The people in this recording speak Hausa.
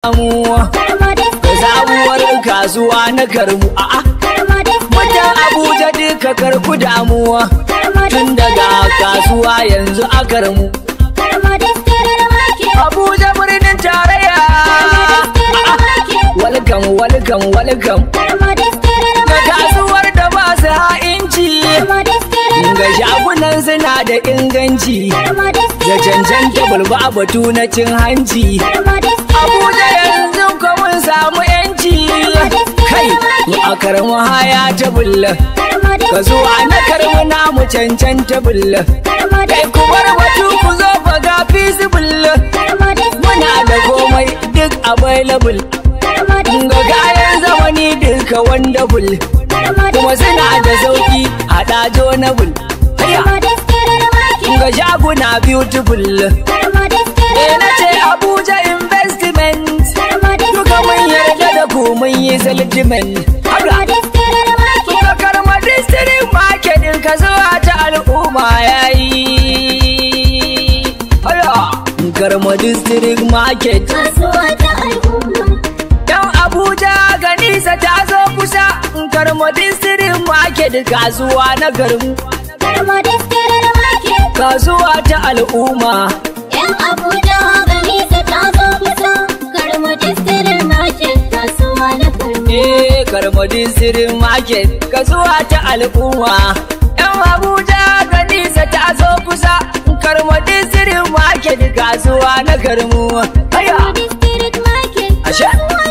damuwa da sabuwar kasuwa na karmu a'a mutan abuja duka karku damuwa tun daga kasuwa yanzu a karmu abuja birnin tarayya welcome welcome welcome ga kasuwar da ba su ha'inci ga shagunan suna da inganci da cancanta bulba batu na cin hanci abuja yanzu ko mun samu yanci kai mu a karmu haya ta bulla ka zo a na karmu namu cancanta bulla kai ku bar batu ku zo fa ga feasible muna da komai duk available ga kayan zamani duka wonderful kuma suna da sauki a ɗajo na bul ga shaguna beautiful eh na ce abuja investment duka mun yarda da ku mun yi settlement haka Suka karma district market ka zuwa ta al'umma yayi Aya karma district market Yan Abuja ganisa ta zo kusa karma district market kasuwa na garmu kasuwa ta al'umma Yan Abuja ganisa ta zo kusa, karma distirin market kasuwa na karma. eh karma district market kasuwa ta al'umma Yan Abuja ganisa ta zo kusa karma district market kasuwa na garmu Aya District market Ashe. kasuwa